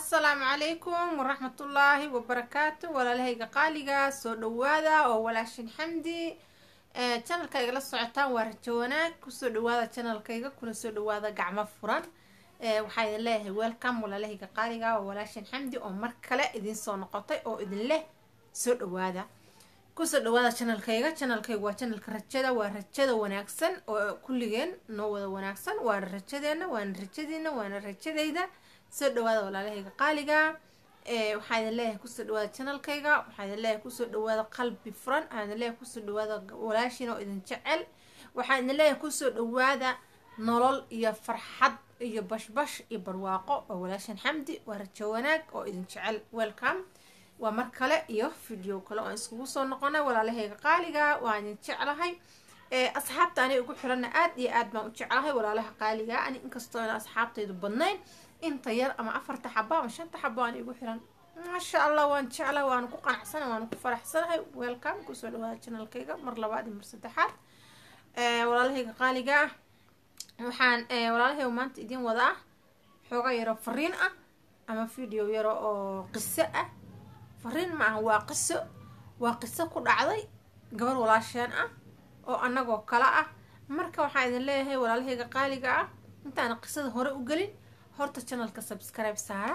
asalaamu calaykum waraxmatullaahi wabarakaatu walaalahayga qaaliga soo dhawaada oo walaashin xamdi janalka igala socotaan waa rajo wanaag kusoo dhawaada janalkayga kuna soo dhawaada gacmo furan waxaa idin leeyahay welcome walaalahayga qaaliga oo walaashin xamdi oo mar kale idin soo noqotay oo idin leh soo dhawaada kusoo dhawaada janalkayga janalkayga waa janalka rajada waa rajada wanaagsan oo kulligeen noo wada wanaagsan waana rajadeena waana rajadiina waana rajadayda soo dhawaada walaalahayga qaaliga waxaa idin leeyahay kusoo dhawaada janalkayga waxaa idin leeyahay kusoo dhawaada qalbi furan waxaa idin leeyahay kusoo dhawaada walaashiin oo idin jecel waxaa idin leeyahay kusoo dhawaada nolol iyo farxad iyo bashbash iyo barwaaqo oo walaashin xamdi waa rajo wanaag oo idin jecel welcome waa mar kale iyo video kale oo iskugu soo noqonay walaalahayga qaaliga waa idin jeclahay asxaabta ani ugu xirana aad iyo aad baan u jeclahay walaalaha qaaliga ani inkastoo aan asxaabtaydu badnayn inta yar ama afarta xabo ama shanta xabo aan igu xiran maasha allah waan jeclahay waana ku qanacsanahay waana ku faraxsanahay welcome kusoo dhawaada janalkayga mar labaad iyo mar saddexaad walaalahayga qaaliga ah waxaan walaalahayga maanta idiin wada ah xooga yaro fariin ah ama video yaro oo qiso ah fariin ma aha waa qiso waa qiso ku dhacday gabar walaasheen ah oo annagoo kale ah marka waxaan idin leeyahay walaalahayga qaaliga ah intaana qisada hore u gelin horta janalka subscribe saara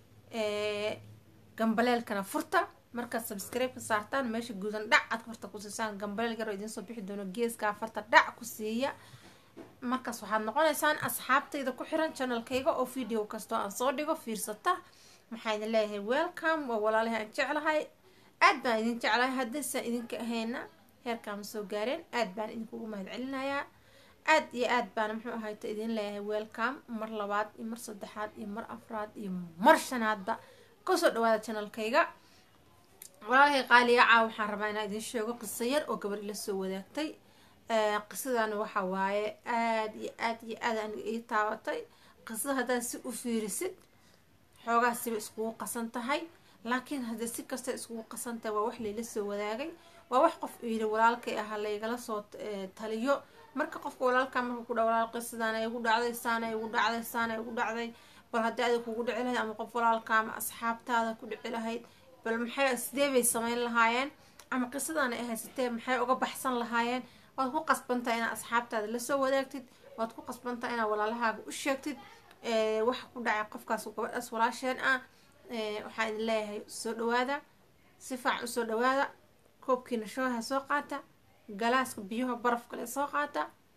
gambaleelkana furta markaad subscribe ka saartaan meesha guudan dhac aad farta ku siisaan gambaleel yaroo idiin soo bixi doono geeskaa farta dhac ku siiya markaas waxaad noqonaysaan asxaabtayda ku xiran janalkayga oo video kastoo aan soo dhigo fiirsata maxaa idin leeyahay welcome waa walaalahay aan jeclahay aad baan idin jeclahay haddaysan idinka ahayna heerkaama soo gaareen aad baan idinkugu mahad celinayaa aad iyo aad baana muxuu ahayta idin leeyahay welcome mar labaad iyo mar saddexaad iyo mar afraad iyo mar shanaadba kasoo dhawaada janalkayga walaalahay qaaliga caa waxaan rabaa inaan idin sheego qiso yar oo gabar ila soo wadaagtay qisadan waxa waaye aad iyo aad iyo aad aniga ii taabatay qisada haddaad si u fiirisid xoogaa siba iskugu qasan tahay laakiin haddii si kasta iskugu qasan tahay waa wax layla soo wadaagay waa wax qof yidhi walaalkay ahaa laygala soo taliyo marka qofka walaalkaa marka ku dha walaalkay sidaan ay igu dhacday saana igu dhacday saana igu dhacday bal haddii adig kugu dhici lahayd ama qof walaalka ama asxaabtaada ku dhici lahayd bal maxay sidee bay samayn lahaayeen ama qisadaana ay haysatee maxay uga baxsan lahaayeen waad ku qasbantaha inaad asxaabtaada lasoo wadaagtid waad ku qasbantaha inaad walaalahaaga u sheegtid waxa ku dhacay qofkaas gabadhaas walaasheen ah waxaa idin leeyahay soo dhawaada si faacan usoo dhawaada koobkiina shooha soo qaata galaaska biyaha baraf kale soo qaata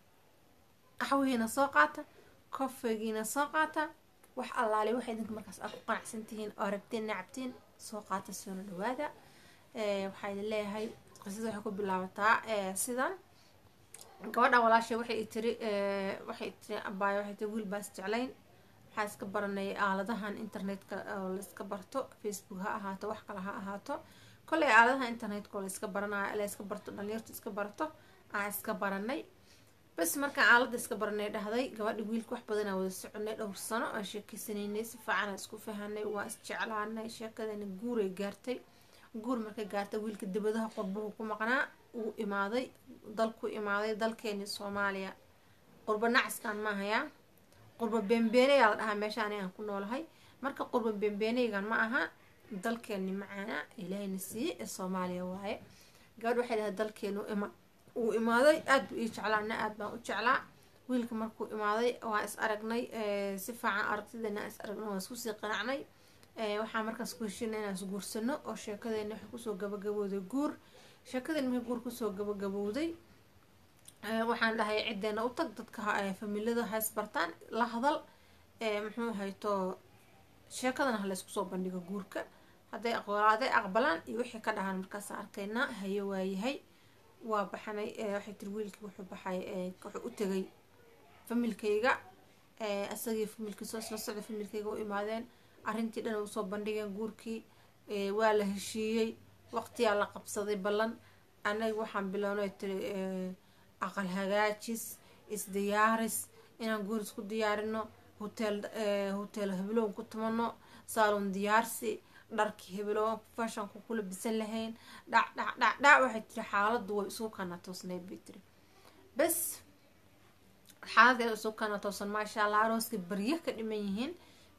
qaxwihiina soo qaata kofegiina soo qaata wax allaale waxa idinka markaas aad ku qanacsan tihiin oo rabtiin nacabtiin soo qaata soona dhawaada waxaa idin leeyahay qisada waxay ku bilaabataa sidan gabadhan walaashay waxay tiri waxay tiri abaayo waxay tiri wiil baas jeclayn waxaa iska baranay aaladahan internetka oo layska barto facebook ha ahaato wax kale ha ahaato kolley aaladaha internetka oo layska baranayo la iska barto dhalinyartu iska barato aan iska baranay bas markaan aalada iska baranay dhahday gabadha wiilka wax badanaa wada soconay dhowr sano aan sheekeysanaynay si fiican aan isku fahanay waa isjeclaanay sheekadana guuray gaartay guur markay gaartay wiilka dibadaha qurbuhu ku maqnaa uu imaaday dalku imaaday dalkeeni soomaaliya qurba nacaskan maahayaa qurba beenbeeneyaa la dhahaa meesha ani aan ku noolahay marka qurba beenbeeneygan ma aha dalkeeni macaana ilaahayna siiye ee soomaaliya waaye gabadh waxay dhahay dalkeenu ima uu imaaday aad buu ii jeclaana aad baan u jeclaa wiilka markuu imaaday waan is aragnay si fiican aragtidana is aragnay waan iskusii qanacnay waxaa markaas ku heshiina inaan isguursano oo sheekadeena waxay kusoo gabagabowday guur sheekadeen markay guur kusoo gabagabowday waxaan dhahay ciddeena u tag dadka familada hays bartaan la hadal muxuu hayto sheekadana ha laysku soo bandhigo guurka hadday aqbalaaday aqbalaan iyo wixii ka dhahaan markaas arkaynaa haye waayahay waa baxanay waxay tiri wiilkii wuxuu baxay wuxuu u tegay familkayga isagii familkiisa isla socda familkayga u imaadeen arrintii dhan usoo bandhigeen guurkii waa la heshiiyey waqtiyaa la qabsaday ballan anaga waxaan bilownay tiri aqal hagaajis isdiyaaris inaan guur isku diyaarino hotel hotel hebelown ku tumano saalon diyaarsi dharkii hebelown fashanku kula bisan lahayn dhac dhac dhac dhac waxay tiri xaaladdu way isugu kana toosnayd bay tiri bas xaaladeeda isugu kana toosan maasha allah arooskii baryo ka dhiman yihiin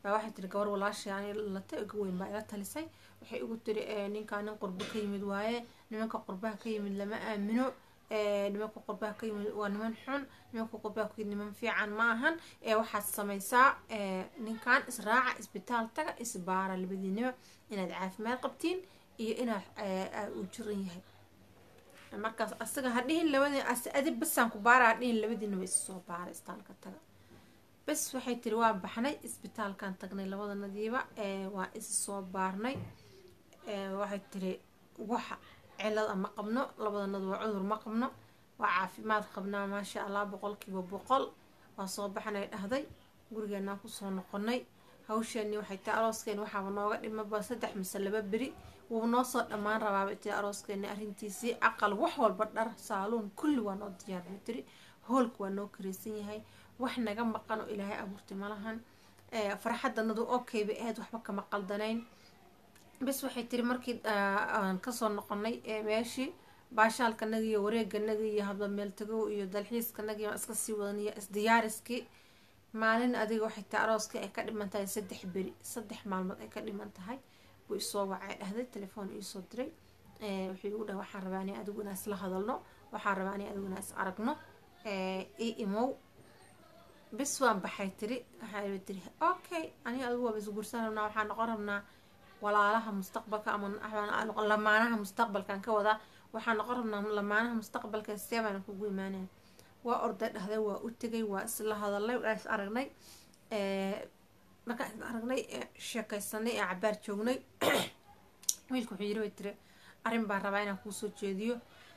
baa waxay tiri gabar walaashay ani latay uga weyn baa ila talisay waxay igu tiri ninkaa nin qurbo ka yimid waaye nimanka qurbaha ka yimid lama aamino nimanka qurbaha ka yimid waa niman xun nimanka qurbaha ka yimid niman fiican ma ahan ee waxaad samaysaa ninkan israaca isbitaal taga isbaara labadiinaba inaad caafimaad qabtiin iyo inaad uu jiran yahay markaas asaga ha dhihin labadii adi basaan ku baara ha dhihin labadiinaba is soo baara isbitaalka taga bes waxay tiri waa baxnay isbitaalkan tagnay labadanadiiba waa is soo baarnay waxay tiri waxa cilada ma qabno labadanadu waa cudur ma qabno waa caafimaad qabnaa maasha allah boqolkiiba boqol waa soo baxnay dhahday gurigeenaan kusoo noqonay hawsheeni waxay tahay arooskeeni waxaaba nooga dhimaba saddex mise laba beri wuu noo soo dhammaan rabaaba tiri arooskeeni arrintiisii aqal wax walba dhar saaluun kulli waa noo diyaarba tiri hoolka waa noo kareysan yahay wax naga maqan oo ilaahay abuurtay malahan farxadanadu okay bay ahayd waxba kama qaldanayn bes waxay tiri markii aan kasoo noqonay meeshii baashaalkanagi iyo wareeganagi iyo habla meeltagow iyo dalxiiskanagi iska sii wadan iyo isdiyaariskii maalin adiga waxay tahay arooskii ay ka dhiman tahay saddex beri saddex maalmood ay ka dhiman tahay buu isoo wacay dhahday telefoon iisoo diray wuxuu igu dhahay waxaan rabaa ani adigu inaa isla hadalno waxaan rabaa ani adigu inaa is aragno i imow bis waan baxay tiri waxaa tiri okay ani adigu waaba isguursan rabnaa waxaan noqon rabnaa walaalaha mustaqbalka ama lamaanaha mustaqbalkan ka wadaa waxaan noqon rabnaa lamaanaha mustaqbalka see baan kugu imaanaya waa orday dhahday waa u tegay waa isla hadalnay waa is aragnay markaan is aragnay sheekaysanay ee cabaar joognay wiilka wuxuu yiri way tiri arrin baan rabaa inaan kuusoo jeediyo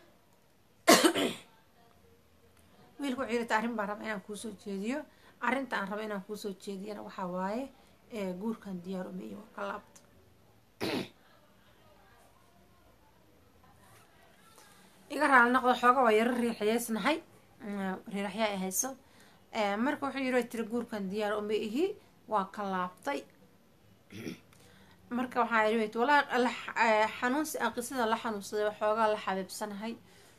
wiilka wuxuu yiri arrin baan rabaa inaan kuusoo jeediyo arrinta aan raba inaan kuusoo jeediyana waxaa waaye guurkan diyaar uma iyo ka laabta iga raali noqdo xooga waa yaro riixayeysnahay riiraxyaa ay hayso marka wuxuu yiri tiri guurkan diyaar uma ihi waa ka laabtay marka waxaa yiri walaa xanuunsi aan qisada la xanuunsaday waxoogaa la xabiibsanahay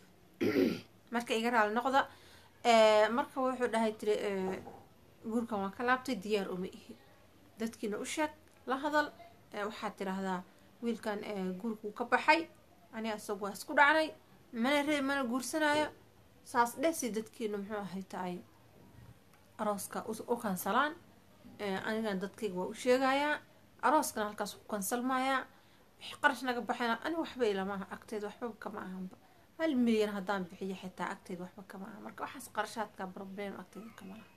marka iga raali noqda marka wuxuu dhahay tiri guurkan waa ka laabtay diyaar uma ihi dadkiina u sheeg la hadal waxaad tiraahdaa wiilkan guurkuu ka baxay ani asagu waa isku dhacnay mana reeb mana guursanayo saas dhesi dadkiina muxuu ahay tahay arooska u kansalaan anigan dadkayga waa u sheegayaa arooskana halkaas ku kansalmayaa qarash naga baxayna ani waxba ilamaha agteeda waxba kama ahanba hal milyan haddaan bixiyo xitaa agteeda waxba kama aha marka waxaas qarashaadka problem agteeda kama laha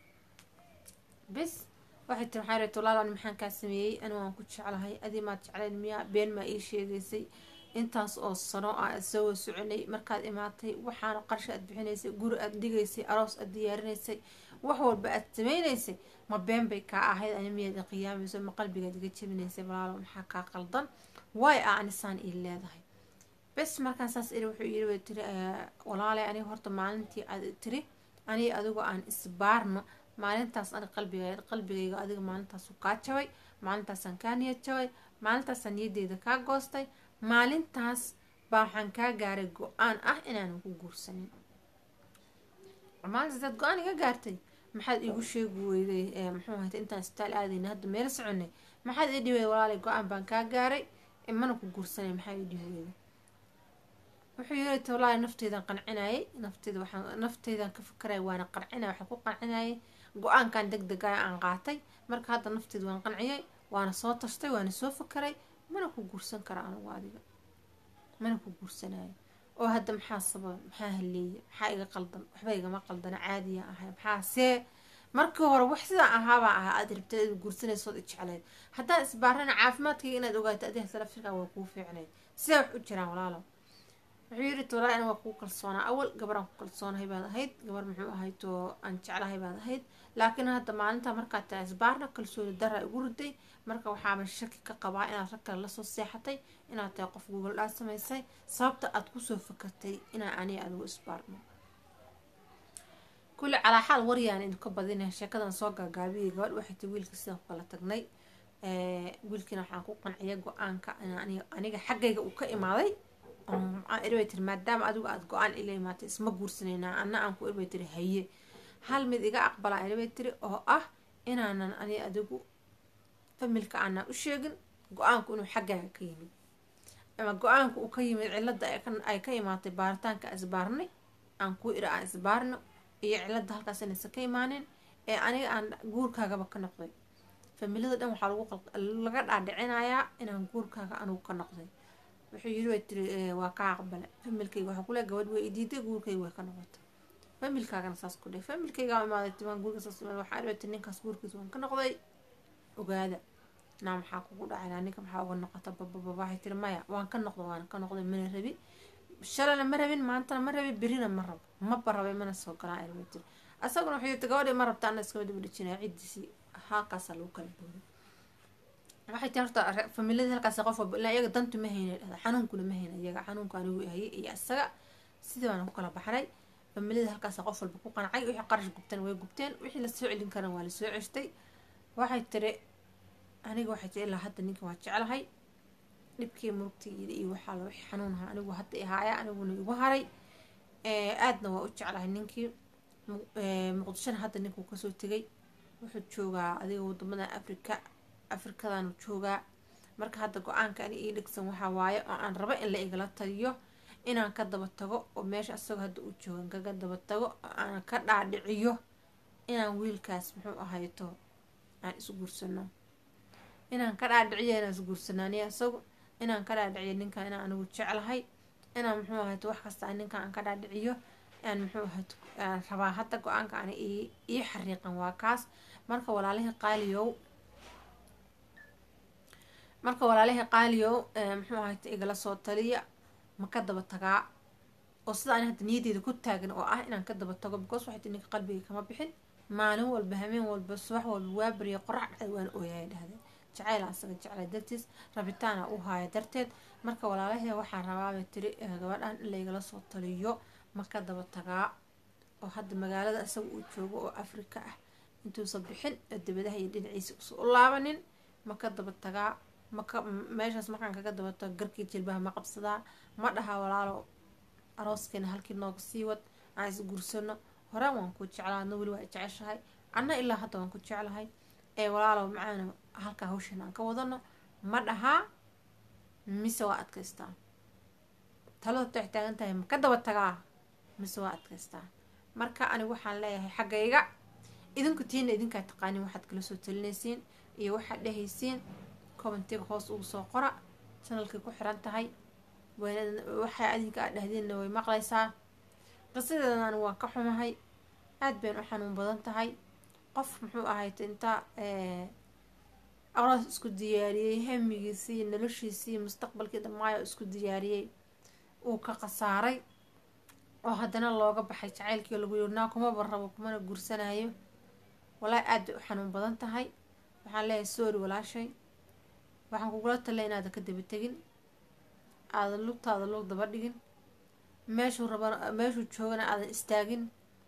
bis waxay tiri waxaa reet walaal ani maxaan kaa sameeyey ani waan ku jeclahay adii maad jeclayn miyaa been maa ii sheegaysay intaas oo sano a isagoo soconay markaad imaatay waxaana qarsha aad bixinaysay guri aad dhigaysay aroos aad diyaarinaysay wax walba aad sameynaysay ma been bay kaa ahayd ani miyaad iqiyaamayso ma qalbigaad iga jebinaysay walaalo maxaa kaa qaldan waay a anisaan ii leedahay bes markaan saas iri wuxuu yiri way tiri walaalay aniga horta maalintii aad tiri aniga adigu aan isbaarno maalintaas ani qalbigayga qalbigayga adiga maalintaasu kaa jabay maalintaasaan kaa niyad jabay maalintaasaan niyadeyda kaa goostay maalintaas baa waxaan kaa gaaray go-aan ah inaanan ku guursanin maalintaas daad go-aan iga gaartay maxaad iigu sheegi weyday muxuu ahayta intaan isbitaal aadayna hadda meel soconay maxaad ii dhiweyda walaalay go-aan baan kaa gaaray mana ku guursanay maxaa ii dhihi weyda wuxuu yiri walaalay nafteydan qancinayay nafteyda waxaan nafteydan ka fakaraya waana qancinaya waxaan ku qancinayay go-aankan deg degaya aan qaatay marka hadda nafteyda waan qanciyay waana soo tashtay waana soo fakaray mana ku guursan kara anigu adiga mana ku guursanayo oo hadda maxaa sababa maxaa haleeya maxaa iga qaldan waxba igama qaldana caadiya ahay maxaa see markii hore wax sidaa ahaabaa ahaa aad rabtay ad guursanaysood i jecleyd haddaad isbaarana caafimaadkayga inaad ogaato adiga salafirkaa waa kuu fiicnayd sidaa wax u jiraan walaalo wuxuu yiri walaa an waa kuu kalsoonaa awal gabaraan ku kalsoonahay baad ahayd gabar muxuu ahayd oo aan jeclahay baad ahayd laakiin hadda maalinta markaad tahay isbaarna kalsooni daraa igu riday marka waxaaban shaki ka qabaa inaad rag kale lasoo seexatay inaad tahay qof google dhaa samaysay sababta aad kusoo fakartay inaa aniga adigu isbaarno kulli calaa xaal waryaan idinka badinaya sheekadan soo gaagaabiyay gabadh waxay tay wiilka sidaan ku kala tagnay wiilkiina waxaan ku qanciyay go-aanka aniga xaggayga uu ka imaaday irbay tiri maadaama adigu aada go-aan ila imaatay isma guursanaynaa anna aan ku irbay tiri haye hal mid iga aqbalaa irbay tiri oo ah inaanan ani adigu familka aanaa u sheegin go-aanku inuu xaggaaga ka yimid ama go-aanka uu ka yimid cilada ay ka imaatay baaritaanka isbaarnay aan ku ira aan isbaarno iyo cilada halkaas inaysan ka imaaneen ee aniga aan guurkaagaba ka noqday familada dhan waxaa laga dhaadhicinayaa inaan guurkaaga anugu ka noqday wuxuu yiri way tiri waa kaa aqbale familkayga waxaa kule gabadh way idiiday guurkayga way ka noqotay familkaagana saas ku dheh familkayga imaaday timaan guurka saas imaad waxaa dhibay tiri ninkaas guurkiisa waan ka noqday ogaada naa maxaa kugu dhacay ninka maxaa uga noqota bababa waxay tiri maya waan ka noqda waan ka noqday mana rabi shalana ma rabin maantana ma rabin berina ma rabo maba rabay mana soo galaan ay tiri asaguna wuxuu yiri gabadhi ma rabta ana iskama daba dhejinaya ciddiisii halkaasaa lagu kala booday waxay tii horta familiyadii halkaas qof walba ilaa iyaga dantu ma hayna dhahda xanuunkuna ma hayna iyaga xanuunku anigu hayay iyo isaga sidii baan ku kala baxnay familiyada halkaas qof walba ku qancay wixii qarash gubteen way gubteen wixii lasoo celin karan waa lasoo ceshtay waxay tiri aniga waxay tiri ilaa hadda ninka waa jeclahay dhibkii murugtayda iyo waxaa la wixii xanuunaha anigu hadda ihaaya aniguna igu haray aadna waa u jeclahay ninkii muqdishona hadda ninkuu kasoo tegay wuxuu joogaa adiga wadamada afrika afrikadanu joogaa marka hadda go-aanka ani ii dhegsan waxaa waaye oo aan rabo in la igala taliyo inaan ka daba tago oo meesha asagoo hadda uu joogan kaga daba tago oo aan ka dhaadhiciyo inaan wiilkaas muxuu ahayto aan isu guursano inaan ka dhaadhiciyo inaan is guursano aniga isagu inaan ka dhaadhiciyo ninkan inaan anigu jeclahay inaan muxuu ahayto wax kasta ninkan aan ka dhaadhiciyo aan muxuu ahayto aan rabaa hadda go-aanka ani ii xariiqan waa kaas marka walaalihii qaaliyow marka walaalihii qaaliyow muxuu ahayta igala soo taliya ma ka daba tagaa oo sida ani hadda niyadeyda ku taagan oo ah inaan ka daba tago because waxay tii ninka qalbiga kama bixin maalin walba hameen walba subax walba waa bariya qorax dhacday waan ooyaya dhahdeen jacayl asaga jeclay dartiis rabitaana u haaya darteed marka walaalahee waxaan rabaabay tiri gabadhan in laygala soo taliyo ma ka daba tagaa oo hadda magaalada isaga uu joogo oo afrika ah intuusan bixin dabadaha iyo dhinaciisa usa u laabanin ma ka daba tagaa maka meeshaas markaan kaga daba tago garkii jilbaha ma qabsadaa ma dhahaa walaalo arooskeena halkii nooga sii wad aan is guursano horaan waan ku jeclaa adna weli waa jeceshahay anna ilaa hadda waan ku jeclahay ee walaalow macaana halkaa hawshan aan ka wadano ma dhahaa mise waa adkaystaa talada tax taagan tahay ma ka daba tagaa mise waa adkaystaa marka anigu waxaan leeyahay xaggayga idinku tiina idinkaa taqaanin waxaad kala soo talinaysiin iyo waxaad dhehaysiin commentiga hoos ugu soo qora janalkay ku xiran tahay waxay adinka aad dhahdiinna way maqlaysaa qisadeedan anigu waan ka xumahay aad bayn u xanuun badan tahay qof muxuu ahayt inta aroos isku diyaariyey hamigiisii iyo noloshiisii iyo mustaqbalkii dhamaayo isku diyaariyey uu ka khasaaray oo haddana looga baxay jacaylkii lagu yiri naa kumaba rabo kumana guursanayo walaahi aad bay u xanuun badan tahay waxaan leeyahay sorry walaashay waxaan kugula talay inaadan ka daba tegin aadan lugtaada lug daba dhigin meeshuu raba meeshuu joogana aadan istaagin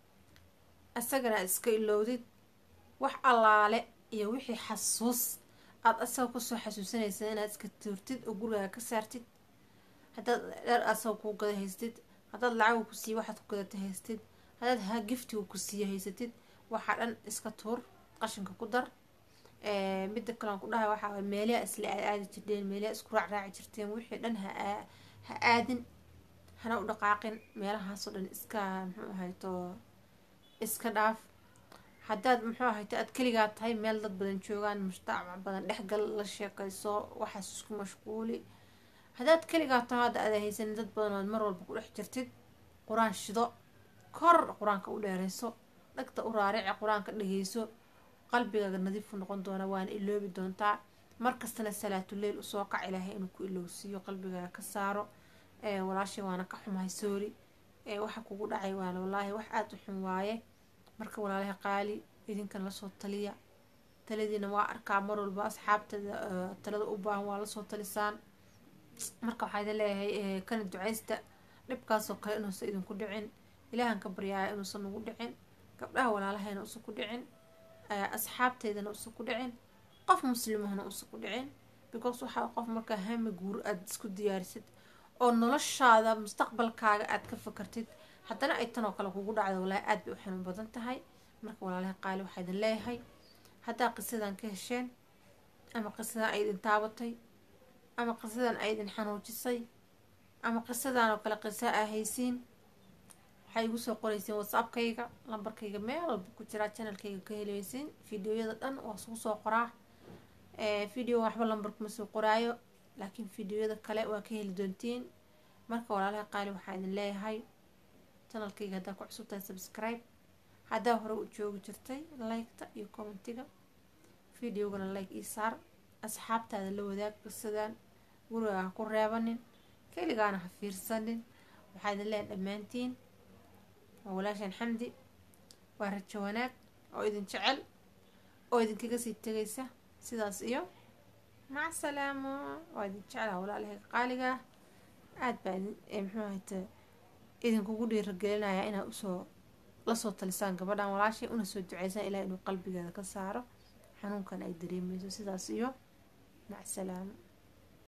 isagana aad iska ilowdid wax allaale iyo wixii xasuus aada asaga kusoo xasuusanaysa inaad iska tuurtid oo gurigaaga ka saartid haddaad dheer asaga kuu gada haystid haddaad lacagu ku siiye waxaad ku gadata haystid haddaad ha giftigu ku siiye haysatid waxaa dhan iska tuur qashinka ku dar midda kalean ku dhahay waxaa meelaha isla aad aadi jirteen meelaha isku raac raaci jirteen wixii dhan ha ha aadin hana u dhaqaaqin meelahaasoo dhan iska muxuu ahayto iska dhaaf haddaad muxuu ahayto aad keligaa tahay meel dad badan joogaan mujtamac badan dhexgal la sheekayso waxaas isku mashquuli haddaad keligaa taho hadda aada haysanin dad badan ood mar walba ku dhex jirtid qur-aan shido kor qur-aanka u dheerayso dhagta u raarici qur-aanka dhageyso qalbigaaga nadiifu noqon doona waana iloobi doontaa markastana salaatuleyl usoo kac ilaahay inuu ku ilowsiiyo qalbigaaga ka saaro walaashay waana ka xumahay soori waxa kugu dhacay waana wallaahi wax aada u xun waaye marka walaalaha qaali idinkan lasoo taliya taladiina waa arkaa mar walba asxaabtada talada u baahan waa lasoo talisaan marka waxaa idin leeyahay kana ducaysta dhibkaasoo kale inuusan idinku dhicin ilaahan ka baryaaya inuusan nagu dhicin gabdhaha walaalahayna usan ku dhicin asxaabteydana usan ku dhicin qof muslimahna usan ku dhicin because waxaa qof markaa hami guur aada isku diyaarisid oo noloshaada mustaqbalkaaga aada ka fakartid haddana ay tan oo kale kugu dhacdo walaahi aada bay u xanuun badan tahay marka walaalaha qaali waxaa idin leeyahay haddaa qisadan ka hesheen ama qisadan ay idin taabatay ama qisadan ay idin xanuujisay ama qisadan oo kale qisa aa haysiin waxay igu soo qoraysiin whatsappkayga lambarkayga meel walba ku jiraa channelkayga ka heleysiin videoyada dhan waa isugu soo qoraa video waxba lambarkuma soo qoraayo laakiin videoyada kale waa ka heli doontiin marka walaalaha qaali waxaa idin leeyahay channelkayga haddaa ku cusub tahay subscribe haddaa hore u joogi jirtay liketa iyo commentiga videogana like ii saar asxaabtaada la wadaag qisadan guriga ha ku reebanin keligaana ha fiirsanin waxaa idin leeyahay dhammaantiin waa walaashaan xamdi waa rajo wanaag oo idin jecel oo idinkaga sii tegaysa sidaas iyo maca salaamo waa idin jeclaha walaalahayga qaaligaa aada baa muxuu ahayte idinkugu dhiiragelinayaa inaad usoo lasoo talisaan gabadhan walaashay una soo duceysaan ilaa inuu qalbigeeda ka saaro xanuunkan ay dareemeyso sidaas iyo maca salaamo